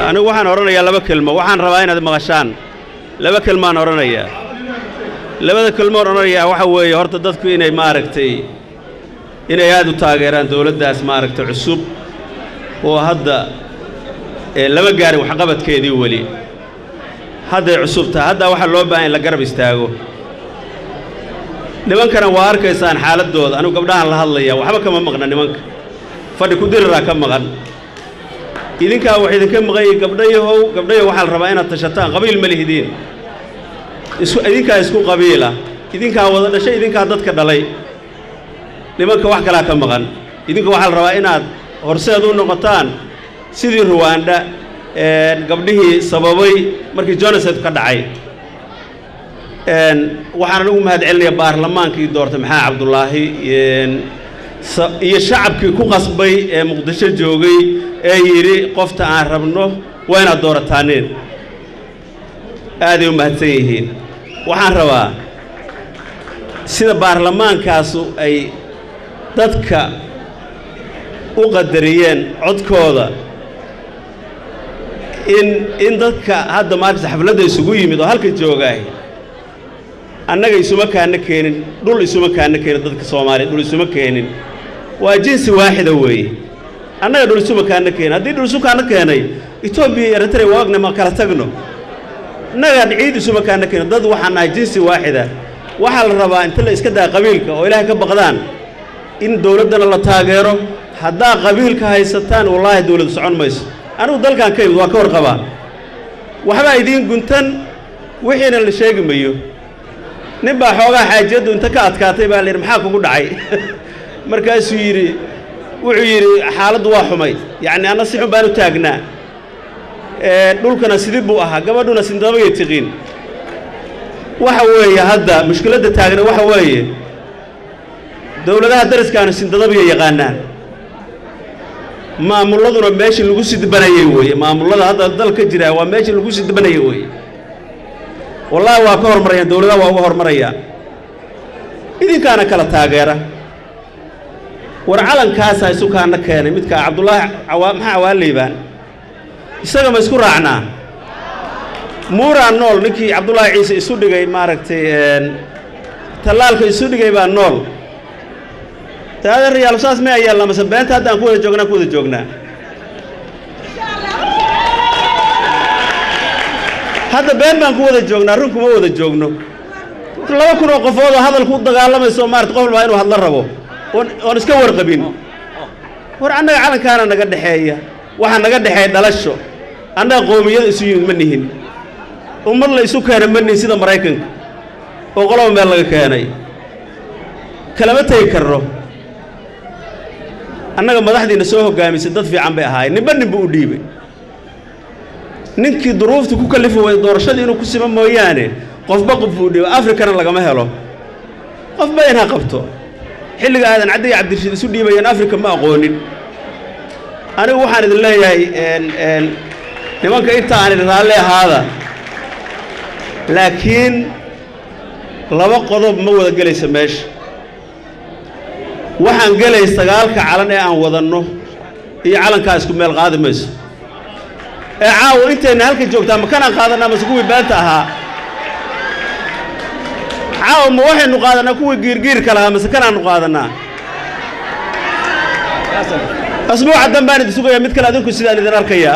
anigu waxaan odhanayaa laba kelmo waxaan rabaa inaad maqashaan laba kelmaan odhanayaa labada kelmoon odhanayaa waxa weeye horta dadku inay maaragtay inay aad u taageeraan dowladdaas maaragtay cusub oo hadda ee lama gaarin waxqabadkeedii weli hadday cusub tahay haddaa waxaa loo baahan in la garab istaago nimankana waa arkaysaan xaaladdooda anigu gabdhahan la hadlaya waxba kama maqna nimanka fadhi ku diriraa ka maqan idinkaa wax idinka maqanyay gabdhayahow gabdhayahow waxaa la rabaa inaad tashataan qabiil ma lihidiin isu idinkaa isku qabiila idinkaa wada dhashay idinkaa dadka dhalay nimanka wax kalaa ka maqan idinka waxaa la rabaa inaad horseed u noqotaan sidii ruwaandha gabdhihii sababay markii jonaset ka dhacay waxaan anigu mahad celinayaa baarlamaankii doortay maxamed cabdulaahi iyo shacabkii ku qasbay ee muqdisho joogay ee yidhi qofta aan rabno waa inaad doorataaneen aaday u mahadsan yihiin waxaan rabaa sida baarlamaankaasu ay dadka u qadariyeen codkooda in in dadka hadda maarkasa xafladda isugu yimid oo halka joogaahy annaga isuma kaana keenin dhul isuma kaana keenin dadka soomaaliya dhul isuma keenin waa jinsi waaxida weeye annaga dhul isuma kaana keenin haddii dhul isu kaana keenay etoobiya iyo eritrea waa ogna ma kala tagno innagaan ciid isuma kaana keenin dad waxaan nahay jinsi waaxida waxaa la rabaa inta la iska daa qabiilka oo ilaahay ka baqdaan in dowladdana la taageero haddaa qabiilka haysataan wallaahi dowladu socon mayso anigu dalkan ka imid waa ka warqabaa waxbaa idiin guntan wixiina la sheegi mayo nin baa xoogaa xaajiyaddu inta ka adkaatay baa la yidhi maxaa kugu dhacay markaasuu yidhi wuxuu yidhi xaaladdu waa xumay yacni anna si xun baan u taagnaa dhulkana sidii buu ahaa gabadhuna sindabagay tiqiin waxa weeye hadda mushkiladda taagna waxa weeye dowladaha dariskaanu sindadabiya yaqaanaan maamulladuna meeshii lagu sidbanayay weeye maamullada hadda dal ka jira waa meeshii lagu sidbanayay weeye wallaahi waa ka hormarayaan dowladaha waa uga hormarayaan idinkaana kala taageera war calankaasaa isu kaana keenay midkaa cabdullaahi awaa maxaa cawaaliibaan isaga ma isku raacnaa muuraa nool ninkii cabdullaahi ciise isu dhigay maaragtay tallaalka isu dhigay baa nool taadeerayaal saas ma ayaalla mase beenta hadda aan ku wada joognaa ku wada joognaa hadda been baan ku wada joognaa run kuma wada joogno laba kun oo qofood oo hadal ku dagaalamayso maarata qof walbaa inuu hadla rabo oon oon iska warqabin war annaga calankaana naga dhexeeya waxaa naga dhexeeya dhalasho annaga qoomiyada isu yimid ma nihin ummad la isu keena ma nihin sida maraykanka oo qoloba meel laga keenay kalama tegi karno annaga madaxdiina soo hoggaamisay dad fiican bay ahaayeen ninba ninba u dhiibay ninkii duruufta ku kallifi way doorashadii inuu ku sima mooyaane qofba qof buu dhiibay afrikana lagama helo qofba in ha qabto xilliga aadan caddi iyo cabdirashiid isu dhiibayeen afrika ma aqoonin anigu waxaan idin leeyahay nimanka inta aan idin raalli ahaada laakiin laba qodob ma wada gelaysa meesha waxaan gelay sagaalka calan ee aan wadanno iyo calankaa isku meel qaadi mayso ee caawa intayna halka joogtaa ma kanaan qaadanaa mase kuwii beenta ahaa caawa ma waxaynu qaadanaa kuwii giirgiirka lahaa mase kanaanu qaadanaa asbuuca dambaan idin sugayaa mid kale adinku sidaan idin arkayaa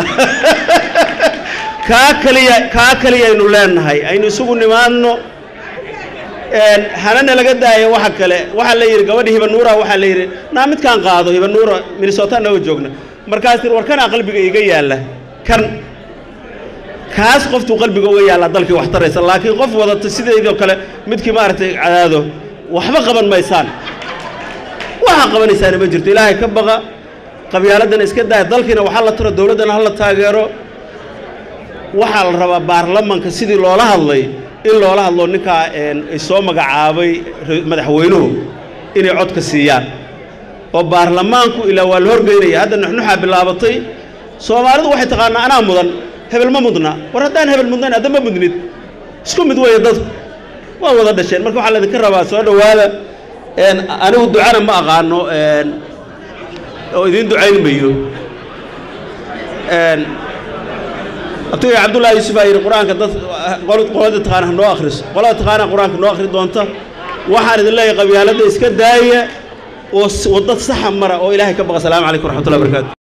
kaa kaliya kaa kaliyaynu leenahay aynu isugu nimaadno hanana laga daayo waxa kale waxaa la yidhi gabadha hibanuura waxaa la yidhi naa midkaan qaado hibanuura minnesota nooga joogna markaas tir war kanaa qalbiga iga yaalla kan kaas qoftuu qalbiga uga yaallaa dalkii wax taraysa laakiin qof wadata sideedoo kale midkii maaragtay cadaado waxba qaban maysaan waxaa qabanaysaana ma jirto ilaahay ka baqa qabyaaladdana iska daaya dalkiina waxaa la taro dowladdana ha la taageero waxaa la rabaa baarlamanka sidii loola hadlay in loola hadlo ninkaa ay soo magacaabay madaxweynuhu inay codka siiyaan oo baarlamaanku ilaa waa la horgeynaya hadda nuxnuxaa bilaabatay soomaalidu waxay taqaanaa anaa mudan hebel ma mudna war haddaan hebel mudnayn adda ma mudnid isku mid weeye dadku waa wada dhasheen marka waxaa laydinka rabaa soo dhowaada anigu ducana ma aqaano oo idiin ducayn mayo abtiga cabdullaahi yuusuf aa yidhi qur-aanka dad qolada taqaana ha noo akhriso qolada taqaana qur-aanka noo akhri doonta waxaan idin leeyahay qabyaaladda iska daaya oo wadda saxa mara oo ilaahay ka baqa asalaamu calaykum waraxmatullahi barakaatu